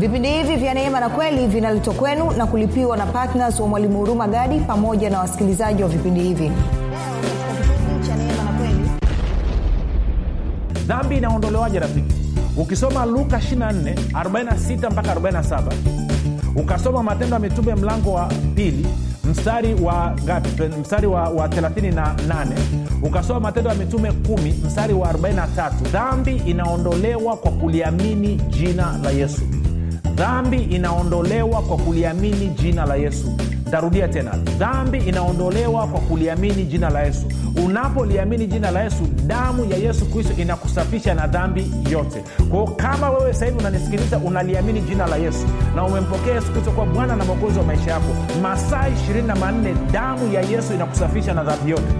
vipindi hivi vya neema na kweli vinaletwa kwenu na kulipiwa na ptns wa mwalimu huruma gadi pamoja na wasikilizaji wa vipindi hivi dhambi inaondolewaje rafiki ukisoma luka 24 46 mpaka 47 ukasoma matendo ya mitume mlango wa pili mstari wa ngapi mstari wa, wa 38 ukasoma matendo ya mitume 1 mstari wa 43 dhambi inaondolewa kwa kuliamini jina la yesu dhambi inaondolewa kwa kuliamini jina la yesu ntarudia tena dhambi inaondolewa kwa kuliamini jina la yesu unapoliamini jina la yesu damu ya yesu kristo inakusafisha na dhambi yote kwao kama wewe sahivi unanisikiliza unaliamini jina la yesu na umempokea yesu kristo kuwa bwana na mwokozi wa maisha yako masaa 24 damu ya yesu inakusafisha na dhambi yote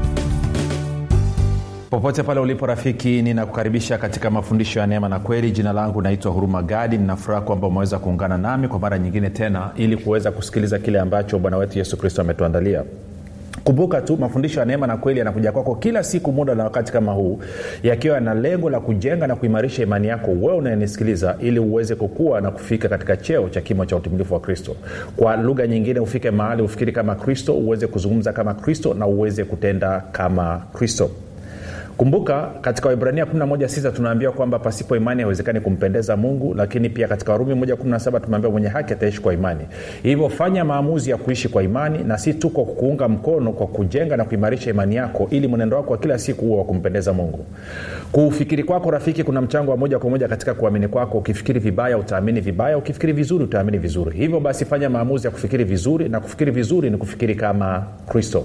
popote pale ulipo rafiki ninakukaribisha katika mafundisho ya neema na kweli jina langu naitwa huruma gadi ninafuraha kwamba umeweza kuungana nami kwa mara nyingine tena ili kuweza kusikiliza kile ambacho bwana wetu yesu kristo ametuandalia kumbuka tu mafundisho ya neema na kweli yanakuja kwako kila siku muda na wakati kama huu yakiwa yana lengo la kujenga na kuimarisha imani yako wewe unayenisikiliza ili uweze kukua na kufika katika cheo cha kimo cha utimilifu wa kristo kwa lugha nyingine ufike mahali ufikiri kama kristo uweze kuzungumza kama kristo na uweze kutenda kama kristo kumbuka katika waibrania 116 tunaambiwa kwamba pasipo imani haiwezekani kumpendeza mungu lakini pia katika warumi 117 tumeambiwa mwenye haki ataishi kwa imani hivyo fanya maamuzi ya kuishi kwa imani na si tu kwa kuunga mkono kwa kujenga na kuimarisha imani yako ili mwenendo wako wa kila siku huo wa kumpendeza mungu kuufikiri kwako rafiki kuna mchango wa moja kwa moja katika kuamini kwako ukifikiri vibaya utaamini vibaya ukifikiri vizuri utaamini vizuri hivyo basi fanya maamuzi ya kufikiri vizuri na kufikiri vizuri ni kufikiri kama kristo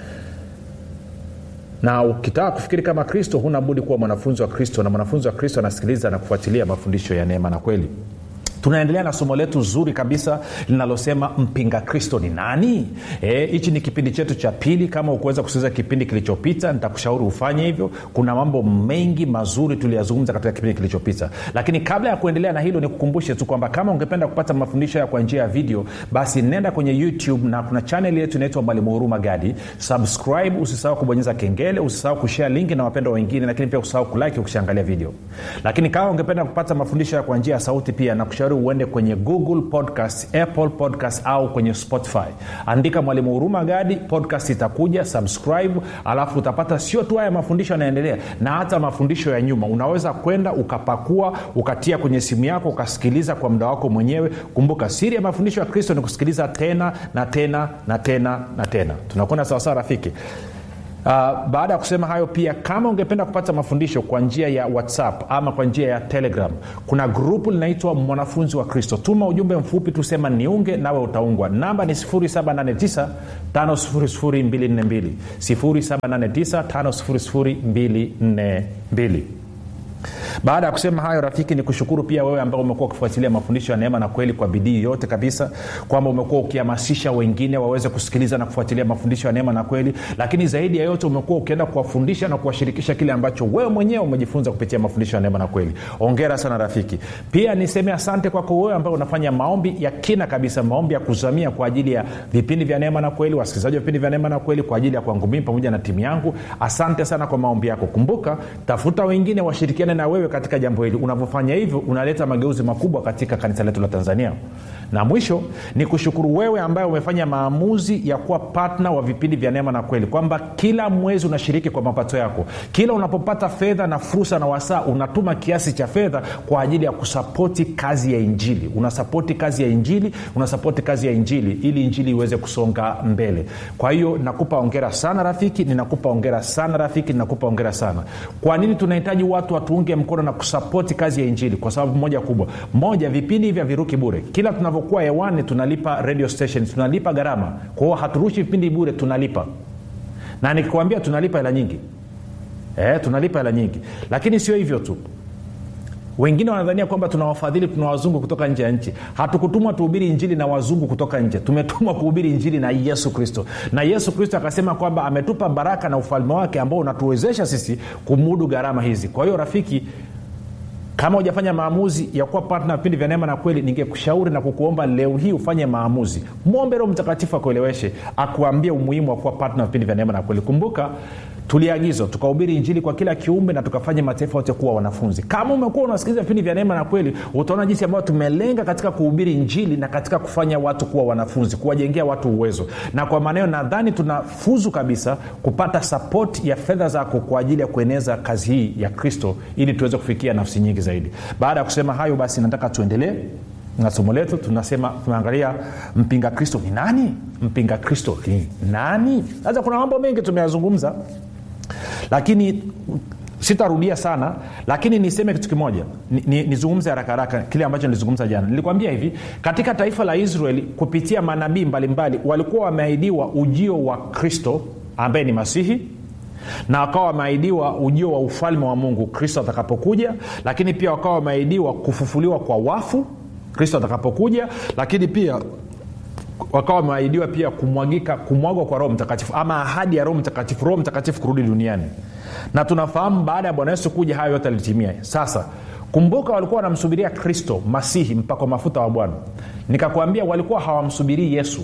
na ukitaka kufikiri kama kristo huna budi kuwa mwanafunzi wa kristo na mwanafunzi wa kristo anasikiliza na kufuatilia mafundisho ya neema na kweli tunaendelea na somo letu zuri kabisa linalosema mpinga kristo ni nani hichi e, ni kipindi chetu cha pili kama ukuweza kusikiliza kipindi kilichopita nitakushauri ufanye hivyo kuna mambo mengi mazuri tuliyazungumza katika kipindi kilichopita lakini kabla ya kuendelea na hilo nikukumbushe tu kwamba kama ungependa kupata mafundisho haya kwa njia ya video basi nenda kwenye youtube na kuna chanel yetu inaitwa mwalimu huruma gadi subscribe usisahau kubonyeza kengele usisahau kushare linki na wapendwa wengine lakini pia usisahau kulike ukishaangalia video lakini kama ungependa kupata mafundisho haya kwa njia ya sauti pia nakushauri uende kwenye google podcast apple podcast au kwenye spotify andika mwalimu huruma gadi podcast itakuja subscribe alafu utapata sio tu haya mafundisho yanaendelea na hata mafundisho ya nyuma unaweza kwenda ukapakua ukatia kwenye simu yako ukasikiliza kwa muda wako mwenyewe kumbuka siri ya mafundisho ya kristo ni kusikiliza tena na tena na tena na tena tunakwenda sawasawa rafiki Uh, baada ya kusema hayo pia kama ungependa kupata mafundisho kwa njia ya whatsapp ama kwa njia ya telegram kuna grupu linaitwa mwanafunzi wa kristo tuma ujumbe mfupi tusema niunge nawe utaungwa namba ni 789 5242 789 5242 baada ya kusema hayo rafiki ni kushukuru pia wewe ambao umekuwa ukifuatilia mafundisho ya neema na kweli kwa bidii yote kabisa kwamba umekuwa ukihamasisha wengine waweze kusikiliza na kufuatilia mafundisho ya neema na kweli lakini zaidi ya yote umekuwa ukienda kuwafundisha na kuwashirikisha kile ambacho wewe mwenyewe umejifunza kupitia mafundisho ya neema na kweli ongera sana rafiki pia niseme asante kwako wewe ambao unafanya maombi ya kina kabisa maombi ya kuzamia kwa ajili ya vipindi vya neema na kweli wasikilizaji wa vipindi vya neema na kweli kwa ajili ya kwangu mimi pamoja na timu yangu asante sana kwa maombi yako kumbuka tafuta wengine washirikiane na wewe katika jambo hili unavyofanya hivyo unaleta mageuzi makubwa katika kanisa letu la tanzania na mwisho ni kushukuru wewe ambaye umefanya maamuzi ya kuwa patna wa vipindi vya neema na kweli kwamba kila mwezi unashiriki kwa mapato yako kila unapopata fedha na fursa na wasaa unatuma kiasi cha fedha kwa ajili ya kusapoti kazi ya injili unasapoti kazi ya injili unasapoti kazi ya injili ili injili iweze kusonga mbele kwa hiyo nakupa ongera sana rafiki ninakupa ongera sana rafiki ninakupa ongera sana kwa nini tunahitaji watu watuunge mkono na kusapoti kazi ya injili kwa sababu moja kubwa moja vipindi hivi haviruki bure kila tunavyokuwa hewani tunalipa radio station tunalipa gharama kwa hiyo haturushi vipindi bure tunalipa na nikikwambia tunalipa hela nyingi e, tunalipa hela nyingi lakini sio hivyo tu wengine wanadhania kwamba tuna wafadhili tuna wazungu kutoka nje ya nchi hatukutumwa tuhubiri injili na wazungu kutoka nje tumetumwa kuhubiri injili na yesu kristo na yesu kristo akasema kwamba ametupa baraka na ufalme wake ambao unatuwezesha sisi kumudu gharama hizi kwa hiyo rafiki kama hujafanya maamuzi ya kuwa patna vipindi vya neema na kweli ningekushauri na kukuomba leo hii ufanye maamuzi mwombe roho mtakatifu akueleweshe akuambie umuhimu wa kuwa patna vipindi vya neema na kweli kumbuka tuliagizwa tukahubiri injili kwa kila kiumbe na tukafanya mataifa yote kuwa wanafunzi kama umekuwa unasikiliza vipindi vya neema na kweli utaona jinsi ambayo tumelenga katika kuhubiri injili na katika kufanya watu kuwa wanafunzi kuwajengea watu uwezo na kwa maneo nadhani tunafuzu kabisa kupata sapoti ya fedha zako kwa ajili ya kueneza kazi hii ya kristo ili tuweze kufikia nafsi nyingi zaidi baada ya kusema hayo basi nataka tuendelee na somo letu tunasema tunaangalia mpinga kristo ni nani mpinga kristo ni nani sasa kuna mambo mengi tumeyazungumza lakini sitarudia sana lakini niseme kitu kimoja nizungumze ni, ni haraka haraka kile ambacho nilizungumza jana nilikwambia hivi katika taifa la israeli kupitia manabii mbalimbali walikuwa wameahidiwa ujio wa kristo ambaye ni masihi na wakawa wameahidiwa ujio wa ufalme wa mungu kristo atakapokuja lakini pia wakawa wameahidiwa kufufuliwa kwa wafu kristo atakapokuja lakini pia wakawa wameahidiwa pia kumwagika kumwagwa kwa roho mtakatifu ama ahadi ya roho mtakatifu roho mtakatifu kurudi duniani na tunafahamu baada ya bwana yesu kuja hayo yote alitimia sasa kumbuka walikuwa wanamsubiria kristo masihi mpako mafuta wa bwana nikakwambia walikuwa hawamsubirii yesu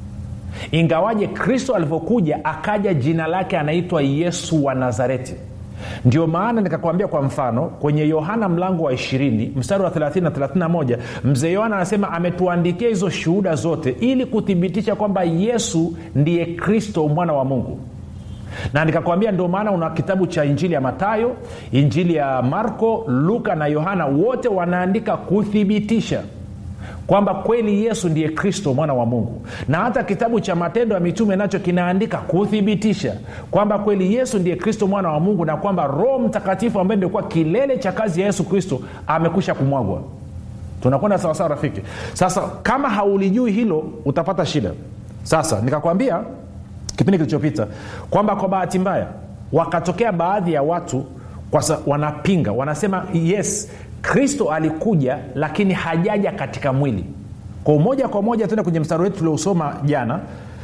ingawaje kristo alivyokuja akaja jina lake anaitwa yesu wa nazareti ndio maana nikakwambia kwa mfano kwenye yohana mlango wa 20 mstari wa 30 na 31 mzee yohana anasema ametuandikia hizo shuhuda zote ili kuthibitisha kwamba yesu ndiye kristo mwana wa mungu na nikakwambia ndio maana una kitabu cha injili ya matayo injili ya marko luka na yohana wote wanaandika kuthibitisha kwamba kweli yesu ndiye kristo mwana wa mungu na hata kitabu cha matendo ya mitume nacho kinaandika kuthibitisha kwamba kweli yesu ndiye kristo mwana wa mungu na kwamba roho mtakatifu ambaye ndiokuwa kilele cha kazi ya yesu kristo amekwisha kumwagwa tunakwenda sawasawa rafiki sasa kama haulijui hilo utapata shida sasa nikakwambia kipindi kilichopita kwamba kwa bahati mbaya wakatokea baadhi ya watu kwasa, wanapinga wanasema yes kristo alikuja lakini hajaja katika mwili kwa moja kwa moja tena kwenye mstari wetu tuliousoma jana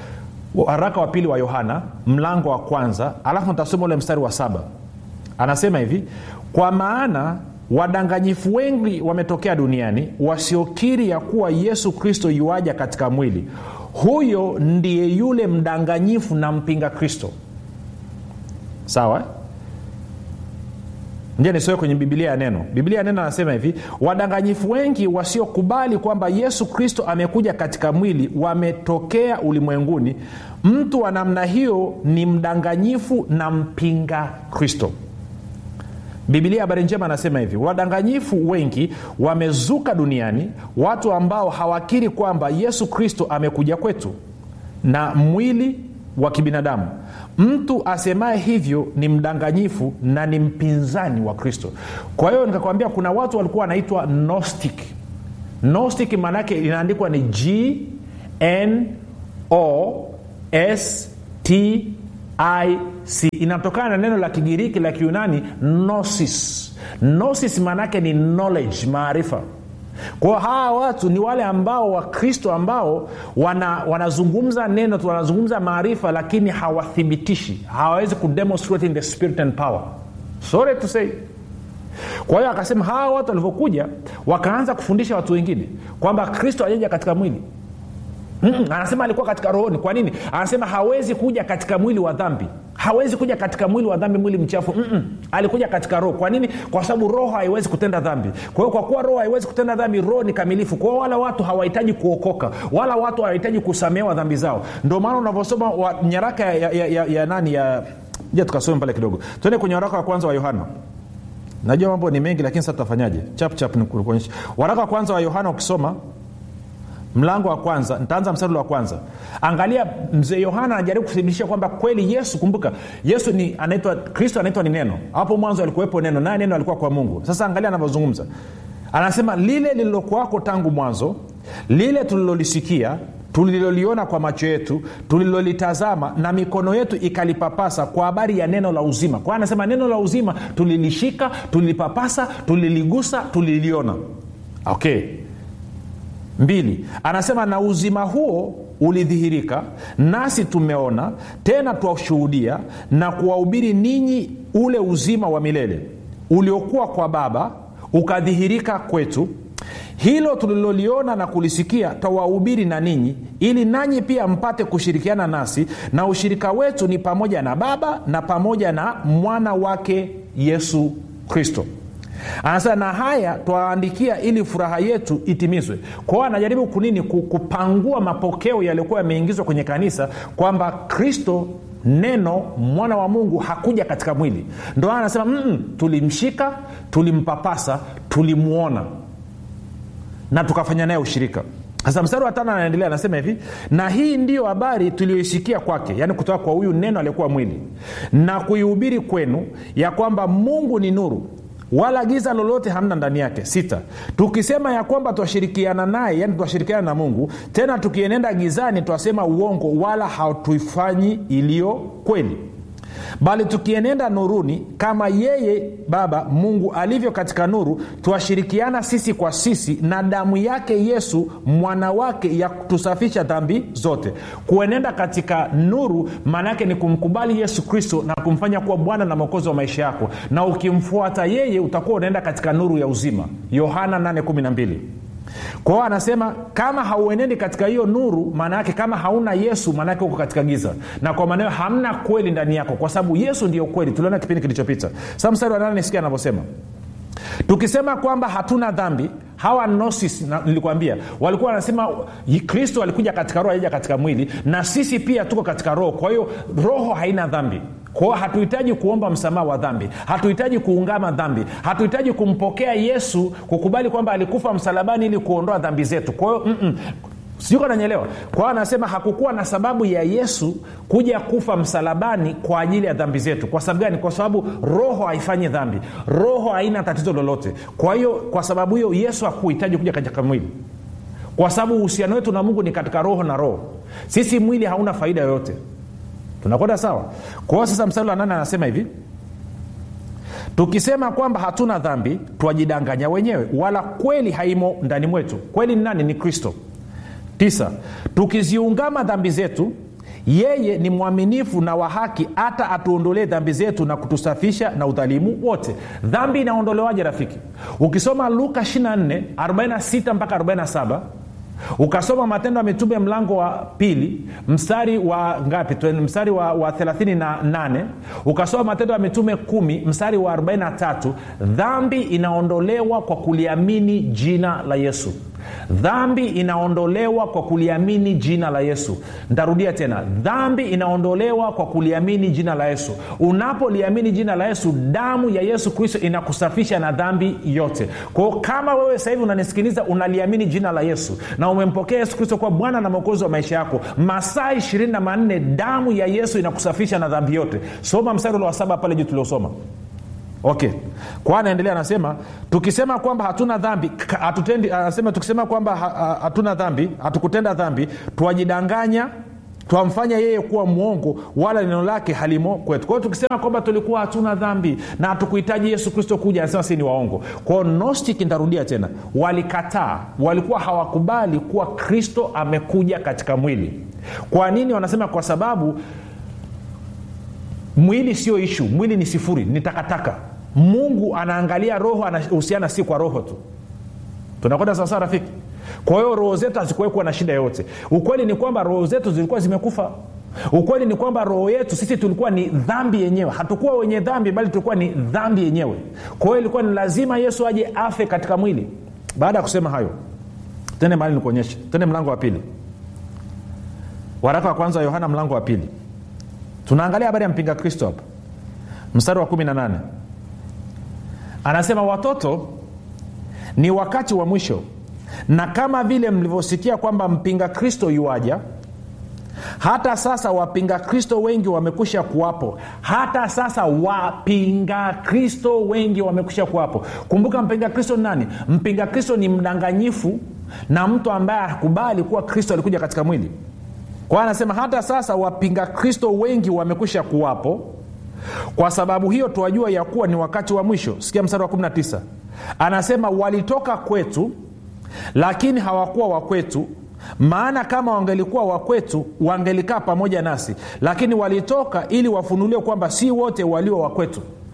waraka wa pili wa yohana mlango wa kwanza alafu nitasoma ule mstari wa saba anasema hivi kwa maana wadanganyifu wengi wametokea duniani wasiokiri ya kuwa yesu kristo yuaja katika mwili huyo ndiye yule mdanganyifu na mpinga kristo sawa nje nisoe kwenye bibilia ya neno bibilia ya neno anasema hivi wadanganyifu wengi wasiokubali kwamba yesu kristo amekuja katika mwili wametokea ulimwenguni mtu wa namna hiyo ni mdanganyifu na mpinga kristo bibilia habari njema anasema hivi wadanganyifu wengi wamezuka duniani watu ambao hawakiri kwamba yesu kristo amekuja kwetu na mwili wa kibinadamu mtu asemaye hivyo ni mdanganyifu na ni mpinzani wa kristo kwa hiyo nikakwambia kuna watu walikuwa wanaitwa gnostic gnostic maanaake inaandikwa ni g n o s t ic inatokana na neno la kigiriki la kiunani nosis nosis maanaake ni knowledge maarifa kwao hawa watu ni wale ambao wakristo ambao wana, wanazungumza neno wanazungumza maarifa lakini hawathibitishi hawawezi kudemonstrate in the spirit and power sorry to say kwa hiyo akasema hawa watu walivyokuja wakaanza kufundisha watu wengine kwamba kristo ajaja katika mwili Mm-mm, anasema alikuwa katika rohoni kwa nini anasema hawezi kuja katika mwili wa dhambi hawezi kuja katika mwili wa dhambi mwili mchafu Mm-mm. alikuja katika roho kwa nini kwa sababu roho haiwezi kutenda dhambi kwa hiyo kwa kuwa roho haiwezi kutenda dhambi roho ni kamilifu kwa hiyo wala watu hawahitaji kuokoka wala watu hawahitaji kusamehewa dhambi zao ndio maana unavyosoma nyaraka ya, ya, ya, ya, ya nani ya ja tukasome pale kidogo tuende kwenye waraka wa kwanza wa yohana najua mambo ni mengi lakini sasa tutafanyaje chap chap nikuonyesha waraka wa kwanza wa yohana ukisoma mlango wa kwanza nitaanza mstari wa kwanza angalia mzee yohana anajaribu kuthibitisha kwamba kweli yesu kumbuka yesu ni anaitwa kristo anaitwa ni neno hapo mwanzo alikuwepo neno naye neno alikuwa kwa mungu sasa angalia anavyozungumza anasema lile lililokuwako tangu mwanzo lile tulilolisikia tuliloliona kwa macho yetu tulilolitazama na mikono yetu ikalipapasa kwa habari ya neno la uzima kwa anasema neno la uzima tulilishika tulilipapasa tuliligusa tuliliona okay mbili anasema na uzima huo ulidhihirika nasi tumeona tena twashuhudia na kuwahubiri ninyi ule uzima wa milele uliokuwa kwa baba ukadhihirika kwetu hilo tuliloliona na kulisikia twawahubiri na ninyi ili nanyi pia mpate kushirikiana nasi na ushirika wetu ni pamoja na baba na pamoja na mwana wake yesu kristo anasema na haya twaandikia ili furaha yetu itimizwe kwao anajaribu kunini kupangua mapokeo yaliyokuwa yameingizwa kwenye kanisa kwamba kristo neno mwana wa mungu hakuja katika mwili ndo anasema mm, tulimshika tulimpapasa tulimwona na tukafanya naye ushirika sasa mstari wa tano anaendelea anasema hivi na hii ndiyo habari tuliyoisikia kwake yaani kutoka kwa huyu neno aliyekuwa mwili na kuihubiri kwenu ya kwamba mungu ni nuru wala giza lolote hamna ndani yake sita tukisema ya kwamba twashirikiana naye yani twashirikiana na mungu tena tukienenda gizani twasema uongo wala hatuifanyi iliyo kweli bali tukienenda nuruni kama yeye baba mungu alivyo katika nuru twashirikiana sisi kwa sisi na damu yake yesu mwana wake ya kutusafisha dhambi zote kuenenda katika nuru maana yake ni kumkubali yesu kristo na kumfanya kuwa bwana na mwokozi wa maisha yako na ukimfuata yeye utakuwa unaenda katika nuru ya uzima yohana 812 kwao anasema kama hauenendi katika hiyo nuru maana yake kama hauna yesu maana yake uko katika giza na kwa maanao hamna kweli ndani yako kwa sababu yesu ndio kweli tuliona kipindi kilichopita sa mstari wa nane sikia anavyosema tukisema kwamba hatuna dhambi hawa nosis nilikwambia walikuwa wanasema kristo alikuja katika roho aija katika mwili na sisi pia tuko katika roho kwa hiyo roho haina dhambi kwao hatuhitaji kuomba msamaha wa dhambi hatuhitaji kuungama dhambi hatuhitaji kumpokea yesu kukubali kwamba alikufa msalabani ili kuondoa dhambi zetu kwa hiyo sijuka nanyelewa kwa hiyo anasema hakukuwa na sababu ya yesu kuja kufa msalabani kwa ajili ya dhambi zetu kwa sababu gani kwa sababu roho haifanyi dhambi roho haina tatizo lolote kwa hiyo kwa sababu hiyo yesu hakuhitaji kuja katika mwili kwa sababu uhusiano wetu na mungu ni katika roho na roho sisi mwili hauna faida yoyote tunakwenda sawa kwa hiyo sasa mstari wa nane anasema hivi tukisema kwamba hatuna dhambi twajidanganya wenyewe wala kweli haimo ndani mwetu kweli ni nani ni kristo tisa tukiziungama dhambi zetu yeye ni mwaminifu na wa haki hata atuondolee dhambi zetu na kutusafisha na udhalimu wote dhambi inaondolewaje rafiki ukisoma luka 24 46 mpaka 47 ukasoma matendo ya mitume mlango wa pili mstari wa ngapi mstari wa, wa 38 ukasoma matendo ya mitume kumi mstari wa 43 dhambi inaondolewa kwa kuliamini jina la yesu dhambi inaondolewa kwa kuliamini jina la yesu ntarudia tena dhambi inaondolewa kwa kuliamini jina la yesu unapoliamini jina la yesu damu ya yesu kristo inakusafisha na dhambi yote kwao kama wewe sasa hivi unanisikiliza unaliamini jina la yesu na umempokea yesu kristo kuwa bwana na mwokozi wa maisha yako masaa ishirini na manne damu ya yesu inakusafisha na dhambi yote soma mstari ule wa saba pale juu tuliosoma okay kwa anaendelea anasema tukisema kwamba hatuna dhambi hatutendi anasema tukisema kwamba hatuna dhambi hatukutenda dhambi twajidanganya twamfanya yeye kuwa mwongo wala neno lake halimo kwetu kwa hiyo tukisema kwamba tulikuwa hatuna dhambi na hatukuhitaji yesu kristo kuja anasema si ni waongo kwao nostic ntarudia tena walikataa walikuwa hawakubali kuwa kristo amekuja katika mwili kwa nini wanasema kwa sababu mwili sio ishu mwili ni sifuri ni takataka mungu anaangalia roho anahusiana si kwa roho tu tunakwenda sawasawa rafiki kwa hiyo roho zetu hazikuwekuwa na shida yoyote ukweli ni kwamba roho zetu zilikuwa zimekufa ukweli ni kwamba roho yetu sisi tulikuwa ni dhambi yenyewe hatukuwa wenye dhambi bali tulikuwa ni dhambi yenyewe kwa hiyo ilikuwa ni lazima yesu aje afe katika mwili baada ya kusema hayo tende mahali nikuonyeshe tende mlango wa pili waraka wa kwanza wa yohana mlango wa pili tunaangalia habari ya mpinga kristo hapa mstari wa 18 anasema watoto ni wakati wa mwisho na kama vile mlivyosikia kwamba mpinga kristo yuaja hata sasa wapinga kristo wengi wamekwisha kuwapo hata sasa wapinga kristo wengi wamekwisha kuwapo kumbuka mpinga kristo ni nani mpinga kristo ni mdanganyifu na mtu ambaye hakubali kuwa kristo alikuja katika mwili kwa anasema hata sasa wapinga kristo wengi wamekwisha kuwapo kwa sababu hiyo tuwajua ya kuwa ni wakati wa mwisho sikia mstari wa 19 anasema walitoka kwetu lakini hawakuwa wakwetu maana kama wangelikuwa wakwetu wangelikaa pamoja nasi lakini walitoka ili wafunuliwe kwamba si wote walio wakwetu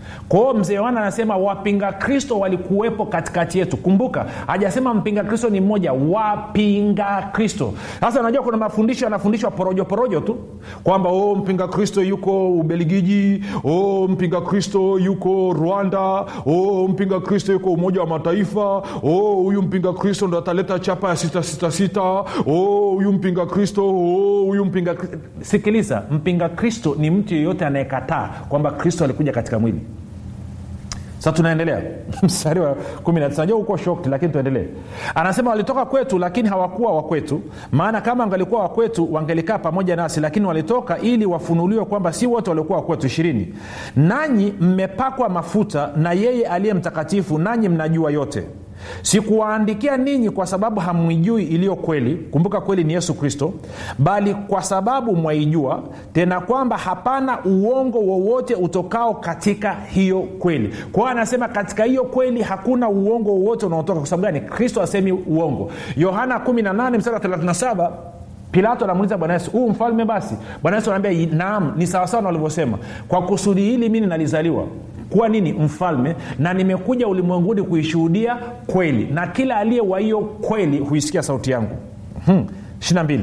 kwa hiyo mzee yohana anasema wapinga kristo walikuwepo katikati yetu kumbuka hajasema mpinga kristo ni mmoja wapinga kristo sasa unajua kuna mafundisho yanafundishwa porojo porojo tu kwamba oh, mpinga kristo yuko ubeligiji oh, mpinga kristo yuko rwanda oh, mpinga kristo yuko umoja wa mataifa oh, huyu mpinga kristo ndo ataleta chapa ya sita sita sita oh, huyu mpinga kristo oh, huyu mpinga Kristo. sikiliza mpinga kristo ni mtu yeyote anayekataa kwamba kristo alikuja katika mwili sasa tunaendelea mstari wa 19 najua uko shocked lakini tuendelee anasema walitoka kwetu lakini hawakuwa wa kwetu maana kama wangalikuwa wa kwetu wangelikaa pamoja nasi lakini walitoka ili wafunuliwe kwamba si wote waliokuwa wa kwetu ishirini nanyi mmepakwa mafuta na yeye aliye mtakatifu nanyi mnajua yote sikuwaandikia ninyi kwa sababu hamwijui iliyo kweli kumbuka kweli ni yesu kristo bali kwa sababu mwaijua tena kwamba hapana uongo wowote utokao katika hiyo kweli kwa hiyo anasema katika hiyo kweli hakuna uongo wowote unaotoka kwa sababu gani kristo asemi uongo yohana 18 mstari wa 37 pilato anamuuliza bwana yesu huu mfalme basi bwana yesu anaambia naam ni sawasawa na walivyosema kwa kusudi hili mi ninalizaliwa kuwa nini mfalme na nimekuja ulimwenguni kuishuhudia kweli na kila aliye wa hiyo kweli huisikia sauti yangu hmm. 22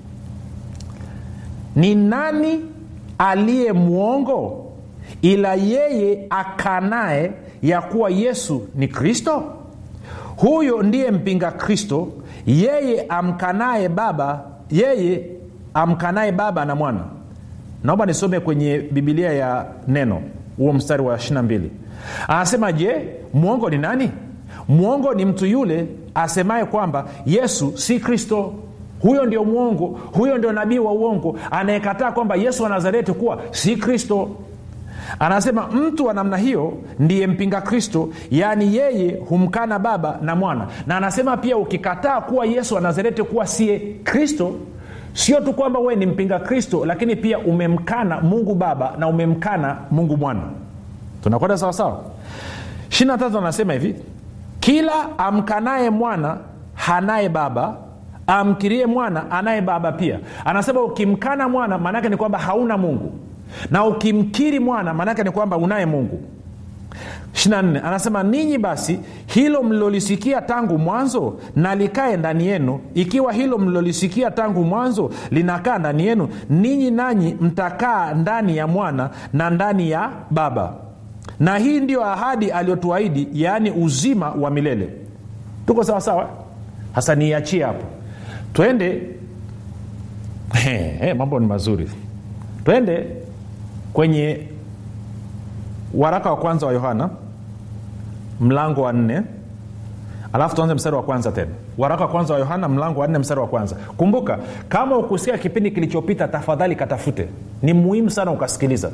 ni nani aliye mwongo ila yeye akanaye ya kuwa yesu ni kristo huyo ndiye mpinga kristo yeye amkanaye baba yeye amkanaye baba na mwana naomba nisome kwenye bibilia ya neno huo mstari wa 22 anasema je mwongo ni nani mwongo ni mtu yule asemaye kwamba yesu si kristo huyo ndio mwongo huyo ndio nabii wa uongo anayekataa kwamba yesu wa nazareti kuwa si kristo anasema mtu wa namna hiyo ndiye mpinga kristo yaani yeye humkana baba na mwana na anasema pia ukikataa kuwa yesu wa nazareti kuwa siye kristo sio tu kwamba wewe ni mpinga kristo lakini pia umemkana mungu baba na umemkana mungu mwana tunakwenda sawasawa ishiri tatu anasema hivi kila amkanaye mwana hanaye baba amkirie mwana anaye baba pia anasema ukimkana mwana maanaake ni kwamba hauna mungu na ukimkiri mwana maanaake ni kwamba unaye mungu 24 anasema ninyi basi hilo mlilolisikia tangu mwanzo na likae ndani yenu ikiwa hilo mlilolisikia tangu mwanzo linakaa ndani yenu ninyi nanyi mtakaa ndani ya mwana na ndani ya baba na hii ndiyo ahadi aliyotuahidi yaani uzima wa milele tuko sawasawa hasa niiachie hapo twende he, he, mambo ni mazuri twende kwenye waraka wa kwanza wa yohana mlango wa nne alafu tuanze mstari wa kwanza tena waraka wa kwanza wa yohana mlango wa nne mstari wa kwanza kumbuka kama ukusikia kipindi kilichopita tafadhali katafute ni muhimu sana ukasikiliza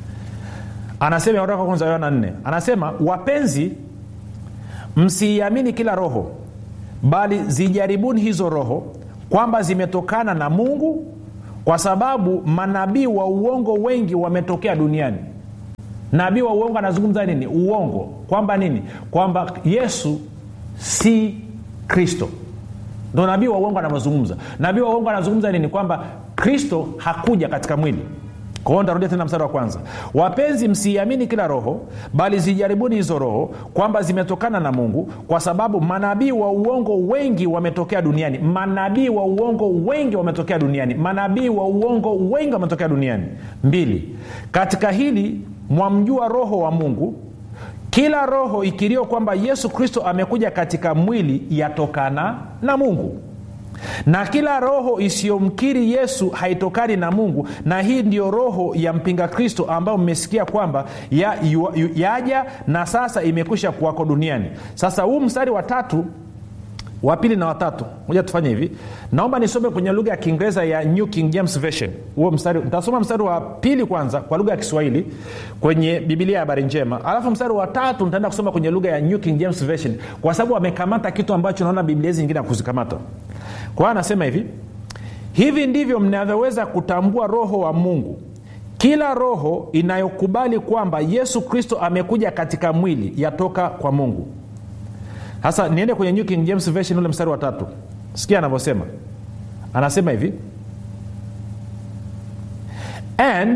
anasema waraka wa kwanza wa yohana nne anasema wapenzi msiiamini kila roho bali zijaribuni hizo roho kwamba zimetokana na mungu kwa sababu manabii wa uongo wengi wametokea duniani nabii wa uongo anazungumza nini uongo kwamba nini kwamba yesu si kristo ndo nabii wa uongo anavyozungumza nabii wa uongo anazungumza nini kwamba kristo hakuja katika mwili kwao ntarudia tena mstari wa kwanza wapenzi msiiamini kila roho bali zijaribuni hizo roho kwamba zimetokana na mungu kwa sababu manabii wa uongo wengi wametokea duniani manabii wa uongo wengi wametokea duniani manabii wa uongo wengi wametokea duniani mbili katika hili mwamjua roho wa mungu kila roho ikirio kwamba yesu kristo amekuja katika mwili yatokana na mungu na kila roho isiyomkiri yesu haitokani na mungu na hii ndiyo roho ya mpinga kristo ambayo mmesikia kwamba ya, yu, yu, yaja na sasa imekwisha kuwako duniani sasa huu mstari wa tatu wa pili na watatu moja tufanye hivi naomba nisome kwenye lugha ya kiingereza ya new king james version huo mstari nitasoma mstari wa pili kwanza kwa lugha ya kiswahili kwenye bibilia ya habari njema alafu mstari wa tatu nitaenda kusoma kwenye lugha ya new king james version kwa sababu wamekamata kitu ambacho naona biblia hizi nyingine akuzikamata kwa hiyo anasema hivi hivi ndivyo mnavyoweza kutambua roho wa mungu kila roho inayokubali kwamba yesu kristo amekuja katika mwili yatoka kwa mungu sasa niende kwenye new king james version ule mstari wa tatu sikia anavyosema anasema hivi and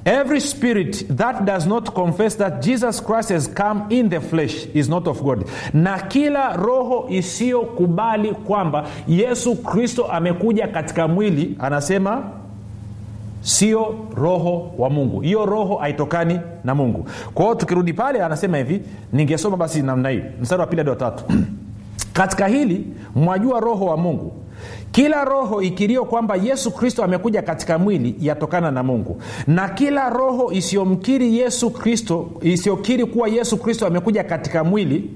every spirit that does not confess that jesus christ has come in the flesh is not of god na kila roho isiyokubali kwamba yesu kristo amekuja katika mwili anasema sio roho wa mungu hiyo roho haitokani na mungu kwa hiyo tukirudi pale anasema hivi ningesoma basi namna hii mstari wa pili hadi watatu katika hili mwajua roho wa mungu kila roho ikirio kwamba yesu kristo amekuja katika mwili yatokana na mungu na kila roho isiyomkiri yesu kristo isiyokiri kuwa yesu kristo amekuja katika mwili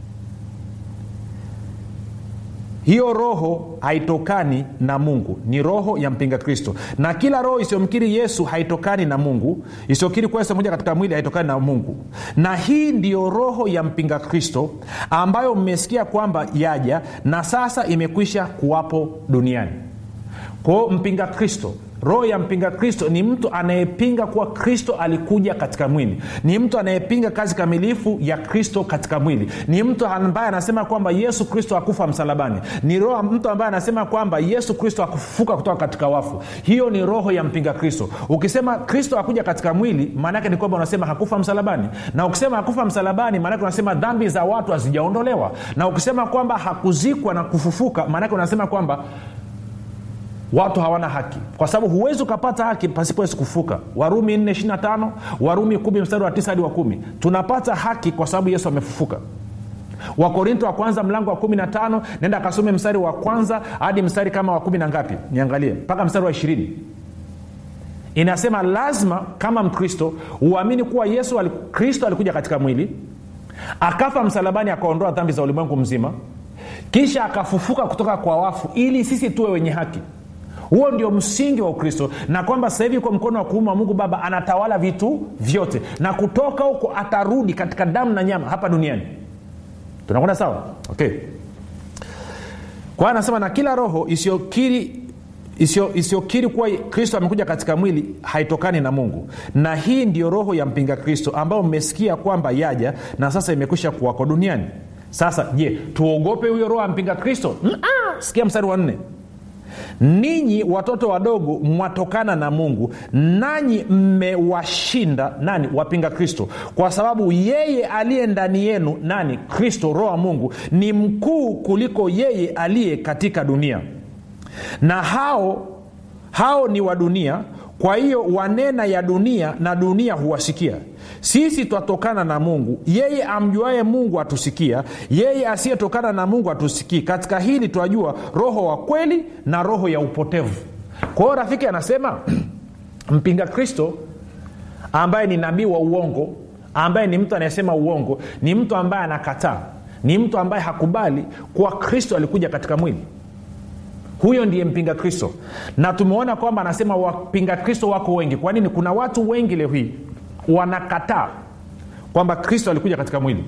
hiyo roho haitokani na mungu ni roho ya mpinga kristo na kila roho isiyomkiri yesu haitokani na mungu isiyokiri kuwa yesu moja katika mwili haitokani na mungu na hii ndiyo roho ya mpinga kristo ambayo mmesikia kwamba yaja na sasa imekwisha kuwapo duniani kwao mpinga kristo roho ya mpinga kristo ni mtu anayepinga kuwa kristo alikuja katika mwili ni mtu anayepinga kazi kamilifu ya kristo katika mwili ni mtu ambaye anasema kwamba yesu kristo akufa msalabani ni roho mtu ambaye anasema kwamba yesu kristo akufufuka kutoka katika wafu hiyo ni roho ya mpinga kristo ukisema kristo akuja katika mwili maanaake ni kwamba unasema hakufa msalabani na ukisema hakufa msalabani maanake unasema dhambi za watu hazijaondolewa na ukisema kwamba hakuzikwa na kufufuka maanake unasema kwamba watu hawana haki kwa sababu huwezi ukapata haki pasipo yesu kufuka warumi 425 warumi 1 mstari wa 9 hadi wa 1 tunapata haki kwa sababu yesu amefufuka wakorinto wa kwanza mlango wa 15 nenda akasome mstari wa kwanza hadi mstari kama wa kumi na ngapi niangalie mpaka mstari wa ishirini inasema lazima kama mkristo uamini kuwa yesu ali, kristo alikuja katika mwili akafa msalabani akaondoa dhambi za ulimwengu mzima kisha akafufuka kutoka kwa wafu ili sisi tuwe wenye haki huo ndio msingi wa ukristo na kwamba sasa hivi kwa mkono wa kuuma wa mungu baba anatawala vitu vyote na kutoka huko atarudi katika damu na nyama hapa duniani tunakwenda sawa okay kwa hiyo anasema na kila roho isiyokiri isiyokiri kuwa kristo amekuja katika mwili haitokani na mungu na hii ndiyo roho ya mpinga kristo ambayo mmesikia kwamba yaja na sasa imekwisha kuwako duniani sasa je tuogope huyo roho ya mpinga kristo Mm-ah. sikia mstari wa nne ninyi watoto wadogo mwatokana na mungu nanyi mmewashinda nani wapinga kristo kwa sababu yeye aliye ndani yenu nani kristo roho wa mungu ni mkuu kuliko yeye aliye katika dunia na hao hao ni wa dunia kwa hiyo wanena ya dunia na dunia huwasikia sisi twatokana na mungu yeye amjuaye mungu atusikia yeye asiyetokana na mungu atusikii katika hili twajua roho wa kweli na roho ya upotevu kwa hiyo rafiki anasema mpinga kristo ambaye ni nabii wa uongo ambaye ni mtu anayesema uongo ni mtu ambaye anakataa ni mtu ambaye hakubali kuwa kristo alikuja katika mwili huyo ndiye mpinga kristo na tumeona kwamba anasema wapinga kristo wako wengi kwa nini kuna watu wengi leo hii wanakataa kwamba kristo alikuja katika mwili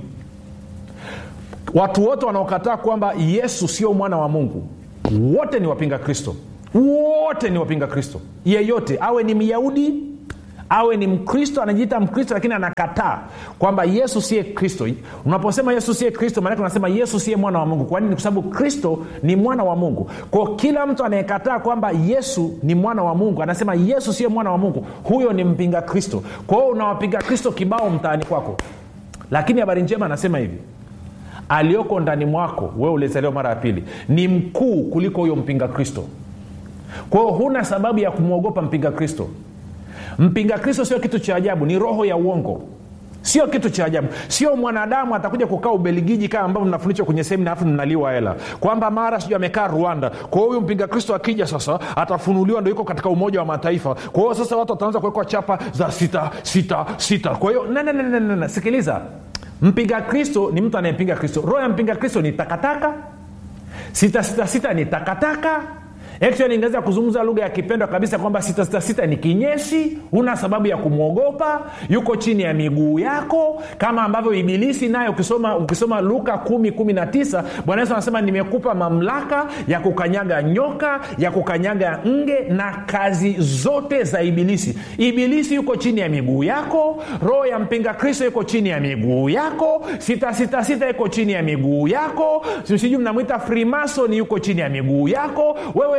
watu wote wanaokataa kwamba yesu sio mwana wa mungu wote ni wapinga kristo wote ni wapinga kristo yeyote awe ni myahudi awe ni mkristo anajiita mkristo lakini anakataa kwamba yesu siye kristo unaposema yesu siye kristo maanake unasema yesu siye mwana wa mungu kwa nini kwa sababu kristo ni mwana wa mungu kwao kila mtu anayekataa kwamba yesu ni mwana wa mungu anasema yesu siye mwana wa mungu huyo ni mpinga kristo kwa hiyo unawapinga kristo kibao mtaani kwako lakini habari njema anasema hivi aliyoko ndani mwako wewe ulizaliwa mara ya pili ni mkuu kuliko huyo mpinga kristo kwa hiyo huna sababu ya kumwogopa mpinga kristo mpinga kristo sio kitu cha ajabu ni roho ya uongo sio kitu cha ajabu sio mwanadamu atakuja kukaa ubeligiji kama ambavyo mnafundishwa kwenye semina alafu mnaliwa hela kwamba mara sijui amekaa rwanda kwa hiyo huyu mpinga kristo akija sasa atafunuliwa ndo yuko katika umoja wa mataifa kwa hiyo sasa watu wataanza kuwekwa chapa za sita sita sita kwa hiyo nananana sikiliza mpinga kristo ni mtu anayempinga kristo roho ya mpinga kristo ni takataka sita sita sita ni takataka actually ingeweza kuzungumza lugha ya kipendwa kabisa kwamba sitasita ni kinyesi huna sababu ya kumwogopa yuko chini ya miguu yako kama ambavyo ibilisi naye ukisoma, ukisoma luka 119 bwana yesu anasema nimekupa mamlaka ya kukanyaga nyoka ya kukanyaga nge na kazi zote za ibilisi ibilisi yuko chini ya miguu yako roho ya mpinga kristo yuko chini ya miguu yako sitasitasita yuko chini ya miguu yako sijui mnamwita frimason yuko chini ya miguu yako wewe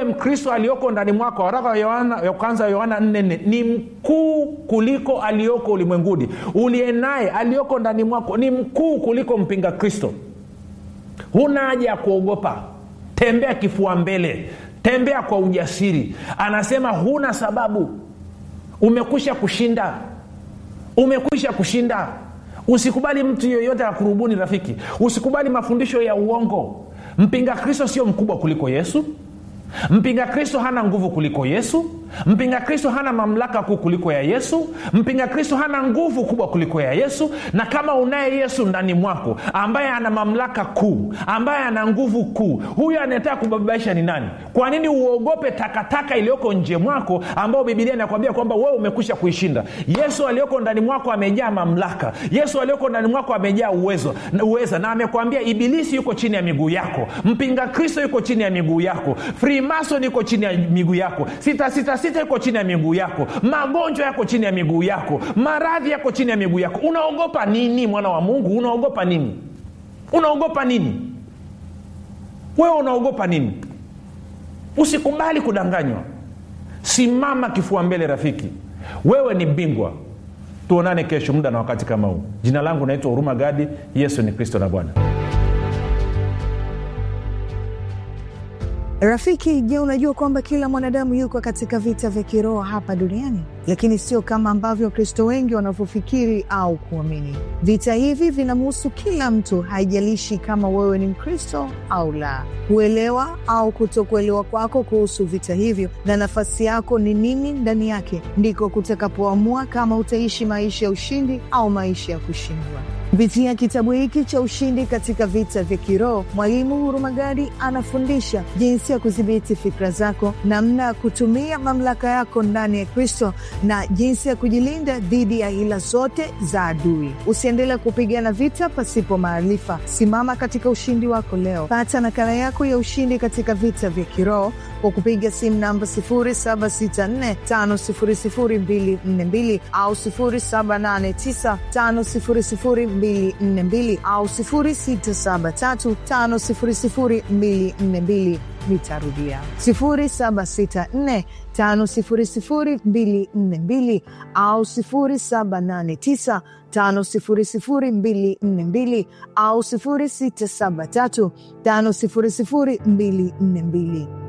mkristo aliyoko ndani mwako waraka wa yohana ya kwanza wa yohana 44 ni mkuu kuliko aliyoko ulimwenguni uliye naye aliyoko ndani mwako ni mkuu kuliko mpinga kristo huna haja ya kuogopa tembea kifua mbele tembea kwa ujasiri anasema huna sababu umekwisha kushinda umekwisha kushinda usikubali mtu yoyote akurubuni rafiki usikubali mafundisho ya uongo mpinga kristo sio mkubwa kuliko yesu mpinga kristo hana nguvu kuliko yesu mpinga kristo hana mamlaka kuu kuliko ya yesu mpinga kristo hana nguvu kubwa kuliko ya yesu na kama unaye yesu ndani mwako ambaye ana mamlaka kuu ambaye ana nguvu kuu huyo anayetaka kubabaisha ni nani kwa nini uogope takataka iliyoko nje mwako ambao bibilia inakwambia kwamba wewe umekwisha kuishinda yesu aliyoko ndani mwako amejaa mamlaka yesu aliyoko ndani mwako amejaa uwezo uweza na amekwambia ibilisi yuko chini ya miguu yako mpinga kristo yuko chini ya miguu yako frimason yuko chini ya miguu yako sita sita sita iko chini ya miguu yako magonjwa yako chini ya miguu yako maradhi yako chini ya miguu yako unaogopa nini mwana wa mungu unaogopa nini unaogopa nini wewe unaogopa nini usikubali kudanganywa simama kifua mbele rafiki wewe ni bingwa tuonane kesho muda na wakati kama huu jina langu naitwa huruma gadi yesu ni kristo na bwana rafiki je unajua kwamba kila mwanadamu yuko katika vita vya kiroho hapa duniani lakini sio kama ambavyo wakristo wengi wanavyofikiri au kuamini vita hivi vinamhusu kila mtu haijalishi kama wewe ni mkristo au la kuelewa au kutokuelewa kwako kuhusu vita hivyo na nafasi yako ni nini ndani yake ndiko kutakapoamua kama utaishi maisha ya ushindi au maisha ya kushindwa kupitia kitabu hiki cha ushindi katika vita vya kiroho mwalimu hurumagadi anafundisha jinsi ya kudhibiti fikra zako namna ya kutumia mamlaka yako ndani ya kristo na jinsi ya kujilinda dhidi ya hila zote za adui usiendelee kupigana vita pasipo maarifa simama katika ushindi wako leo pata nakala yako ya ushindi katika vita vya kiroho kwa kupiga simu namba 7645242 au 7895242 au 6735242 nitarudia 7645242 au 789 5242 au 673 5242